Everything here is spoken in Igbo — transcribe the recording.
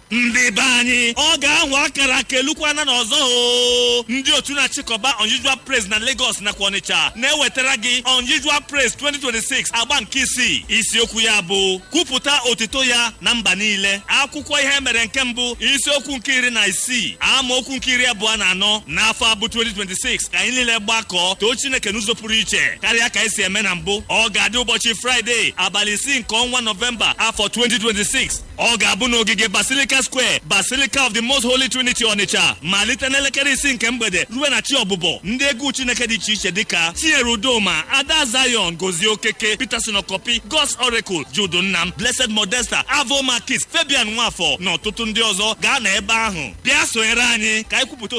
ndị be anyị ọ ga-ahụ akara kelukwana n'ọzọ o ndị otu na-achịkọba unusual praise na Lagos nakwa Ọnịcha na-ewetara gị unusual praise 2026 agba nke isii isiokwu ya bụ kwupụta otito ya na mba niile akwụkwọ ihe mere nke mbụ isiokwu nke iri na isii amaokwu nke iri abụọ na anọ n'afọ abụ 2026 ka anyị niile gbakọọ too Chineke n'ụzọ pụrụ iche karịa ka esi eme na mbụ ọ ga-adị ụbọchị Fraịde abalị isii nke ọnwa Nọvemba afọ 2026 ọ ga-abụ n'ogige Basilica Square Basilica of the Most Holy Trinity Ọnịcha malite n'elekere isii nke mgbede ruo na chi ọbụbọ ndị egwu Chineke dị iche iche dịka Chinyere Udoma Ada Zion Gozie Okeke Peterson Okopi God's Oracle Judu Nnam Blessed Modesta Avo Markis Fabian Nwafọ na ọtụtụ ndị ọzọ gaa na ebe ahụ bịa sonyere anyị ka anyị kwupụta